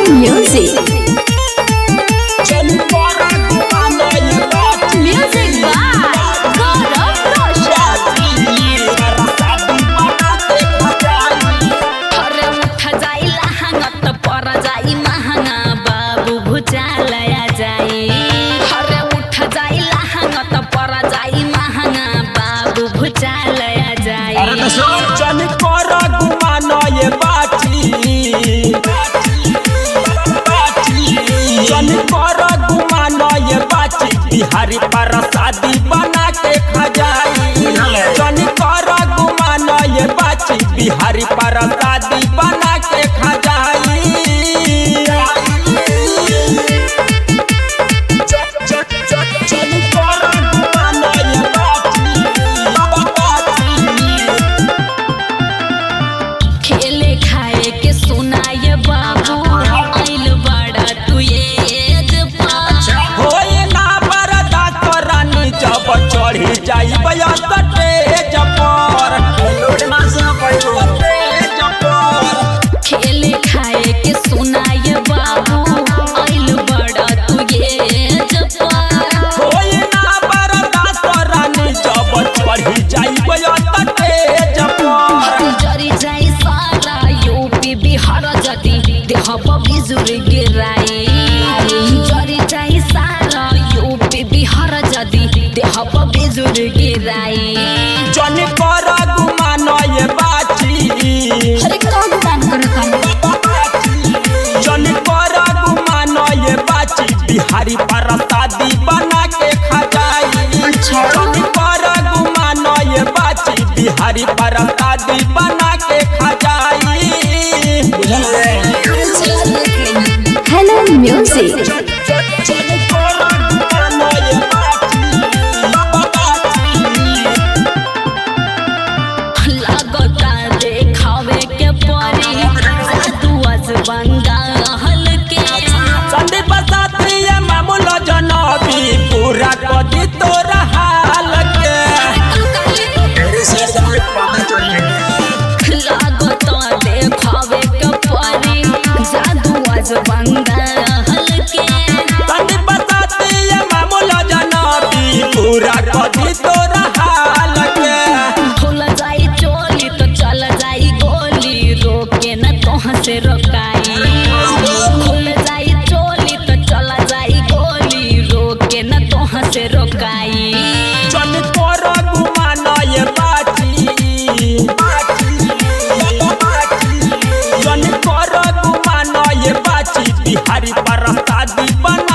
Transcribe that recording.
music. Music by Gaurav Roshan. अरे उठ जाई लहंगत पर जाई महंगा बाबू भुजालया जाई अरे उठ जाई लहंगत पर जाई महंगा बाबू भुजालया जाई चल कर गुमान ये बाची चल कर गुमान ये बाची बिहारी पर शादी बना के खजाई चल कर गुमान ये बाची बिहारी पर शादी बना के खजाई चल कर गुमान ये बाची खेले खाए के सुनाए बाबू आइल बड़ा तू एज पर होए ना बरदा तोरानी जब चढ़ी जाई बया स्टेज पर स्टेज पर खेले खाए के सुनाए बाबू आइल बड़ा तू एज पर होए ना बरदा तोरानी जब चढ़ी जाई बया स्टेज पर जरी जाई सारा यूपी बिहार जति देह बिजुर गिराई जरी जाई सारा यूपी बिहार जति देह बिजुर गिराई जन कर गुमान ये बाची अरे कौन गुमान कर जन कर गुमान ये बाची बिहारी पर शादी बना के खजाई जन कर गुमान ये बाची बिहारी पर शादी बना के खजाई हेलो म्यूजिक जन कर गुमान ये लागता देखावे के परी जादू आज बंगाल के संदीप साथी मामूल जनबी पूरा कदी तोरा हाल के लागता देखावे के परी जादू आज बंगाल के संदीप साथी मामूल जनबी पूरा कदी तोरा हाल के खुल जाई चोली तो चल जाई गोली रोके न तोह से रोकाई खुल जाई चोली तो चल जाई गोली रोके न तोह से रोकाई जन कर गुमान ये बाची जन कर गुमान ये बाची बिहारी पर शादी बना